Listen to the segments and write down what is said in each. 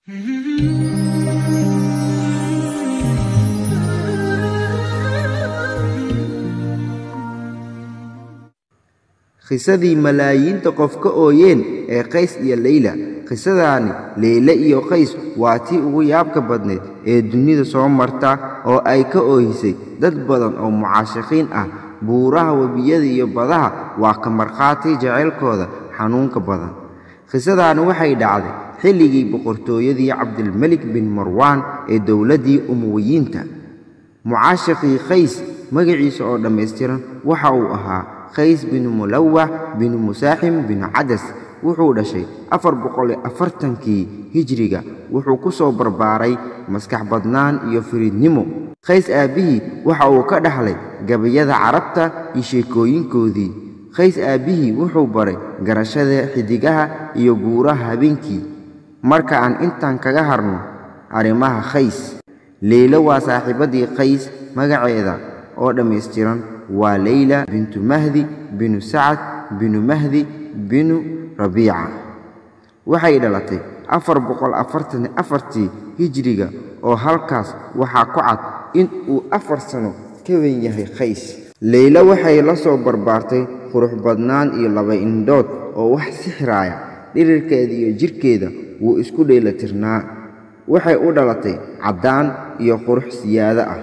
khisadii malaayiinta qof ka ooyeen ee qays iyo leyla qisadaani leyle iyo qays waa tii ugu yaabka badnayd ee dunida soo marta oo ay ka oohisay dad badan oo mucaashiqiin ah buuraha webiyada iyo badaha waa ka markhaati jacaylkooda xanuunka badan qisadaani waxay dhacday xilligii boqortooyadii cabdilmelik bin marwaan ee dowladdii umuwiyiinta mucaashiqii qays magaciisa oo dhammaystiran waxa uu ahaa qays binu mulawax binu musaaxim binu cadas wuxuu dhashay afar boqoliyo afartankii hijriga wuxuu ku soo barbaaray maskax badnaan iyo firiidnimo qays aabbihii waxa uu ka dhaxlay gabayada carabta iyo sheekooyinkoodii qays aabbihii wuxuu baray garashada xidigaha iyo guuraha habeenkii marka aan intaan kaga harno arrimaha qays leylo waa saaxiibadii qays magaceeda oo dhammaystiran waa leyla bintu mahdi binu sacad binu mahdi binu rabiica waxay dhalatay afar boqol afartan afartii hijriga oo halkaas waxaa ku cad in uu afar sano ka weyn yahay qays leyla waxay la soo barbaartay qurux badnaan iyo laba indhood oo wax sixiraaya dhirirkeeda iyo jidhkeeda wuu isku dheelatirnaa waxay u dhalatay caddaan iyo qurux siyaado ah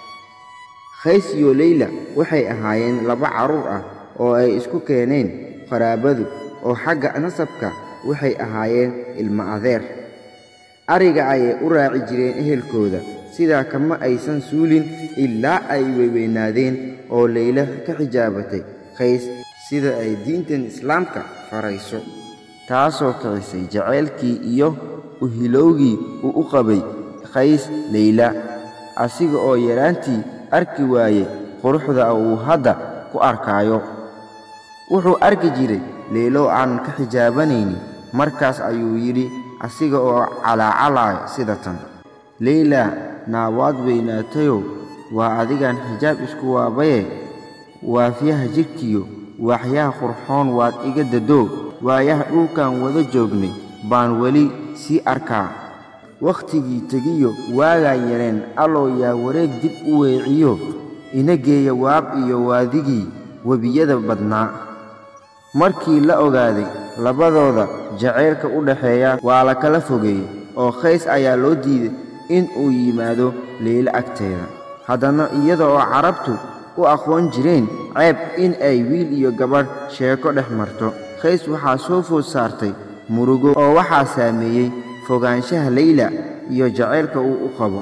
qays iyo leyla waxay ahaayeen laba carruur ah oo ay isku keeneen qaraabadu oo xagga nasabka waxay ahaayeen ilmo adeer ariga ayay u raaci jireen ehelkooda sidaa kama aysan suulin ilaa ay weyweynaadeen oo leyla ka xijaabatay qays sida ay diintan islaamka farayso taasoo kicisay jacaylkii iyo uhilowgii uu u qabay qays leyla asiga oo yaraantii arki waaye quruxda uu hadda ku arkaayo wuxuu arki jiray leylo aanan ka xijaabanaynin markaas ayuu yidhi asiga oo calaacalaayo sida tan leyla naawaad weynaatayow waa adigaan xijaab isku waabaye waafiyaha jidhkiyo waaxyaha qurxoon waad iga dadoo waayaha dhulkan wada joognay baan weli sii arkaa wakhtigii tegiyo waagaan yareen allow yaa wareeg dib u weeciyo ina geeya waab iyo waadigii webiyada badnaa markii la ogaaday labadooda jacaylka u dhaxeeya waa la kala fogeeyey oo qays ayaa loo diiday in uu yimaado leylo agteeda haddana iyada oo carabtu u aqoon jireen ceeb in ay wiil iyo gabadh sheeko dhex marto qays waxaa soo food saartay murugo oo waxaa saameeyey fogaanshaha leyla iyo jacaylka uu u qabo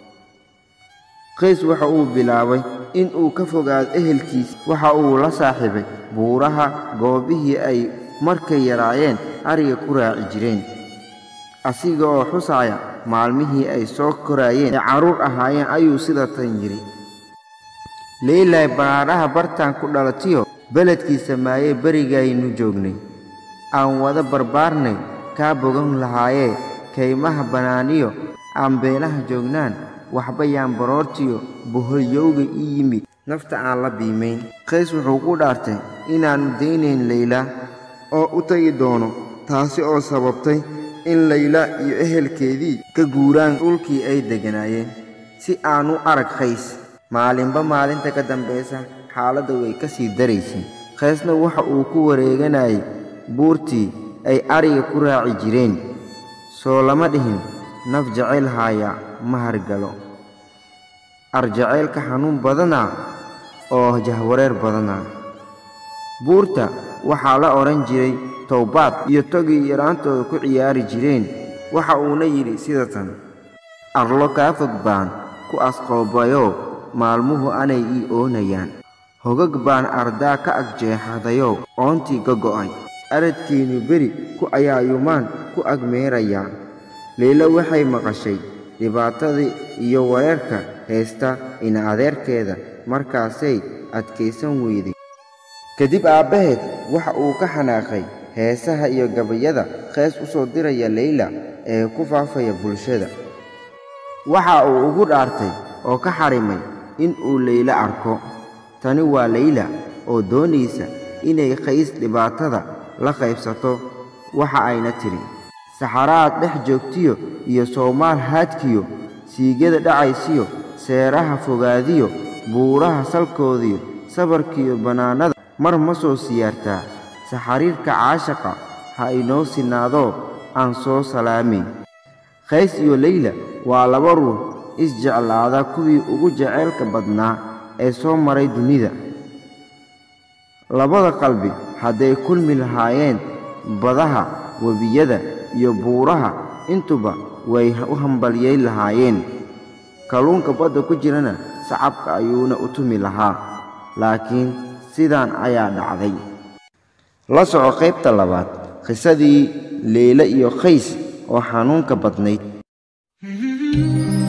qays waxa uu bilaabay in uu ka fogaado ehelkiis waxa uu la saaxiibay buuraha goobihii ay markay yaraayeen ariga ku raaci jireen asiga oo xusaaya maalmihii ay soo koraayeen ee carruur ahaayeen ayuu sida tan yidhi leylay baraadhaha bartaan ku dhalatiyo beledkii samaayee berigaynu joognay aan wada barbaarnay kaa bogan lahaayee kaymaha bannaaniyo aan beelaha joognaan waxba yaan baroortiyo boholyowga ii yimid nafta aan la biimayn qays wuxuu ku dhaartay inaannu daynayn leyla oo u tagi doono taasi oo sababtay in leyla iyo ehelkeedii ka guuraan dhulkii ay degganaayeen si aanu arag qays maalinba maalinta ka dambaysa xaaladda way ka sii daraysay qaysna waxa uu ku wareeganayay buurtii ay ariga ku raaci jireen soo lama dhihin naf jacayl haaya ma hargalo arjacaylka xanuun badanaa oo jahwareer badanaa buurta waxaa la odhan jiray towbaad iyo togii yaraantooda ku ciyaari jireen waxa uuna yidhi sida tan arlo kaa fog baan ku asqoobayoo maalmuhu anay ii oonayaan hogag baan ardaa ka agjeexadayow oontii ka go'ay aradkiinnu beri ku ayaayumaan ku agmeerayaa leylo waxay maqashay dhibaatadii iyo wareerka haysta ina adeerkeeda markaasay adkaysan weyday kadib aabbaheed waxa uu ka xanaaqay heesaha iyo gabayada qays u soo diraya leyla ee ku faafaya bulshada waxa uu ugu dhaartay oo ka xarimay in uu leylo arko tani waa leyla oo doonaysa inay qays dhibaatada la qaybsato waxa ayna tidhi saxaraad dhex joogtiyo iyo soomaal haadkiyo siigyada dhacaysiyo seeraha fogaadiyo buuraha salkoodiyo sabarkiiyo bannaanada mar ma soo siyaartaa saxariirka caashaqa ha inoo sinaadoo aan soo salaamayn qays iyo leyla waa laba ruux isjeclaada kuwii ugu jaceylka badnaa ee soo maray dunida labada qalbi hadday kulmi lahaayeen badaha webiyada iyo buuraha intuba way u hambalyeyn lahaayeen kalluunka badda ku jirana sacabka ayuuna u tumi lahaa laakiin sidaan ayaa dhacday la soco qaybta labaad qisadii leyle iyo qays oo xanuunka badnayd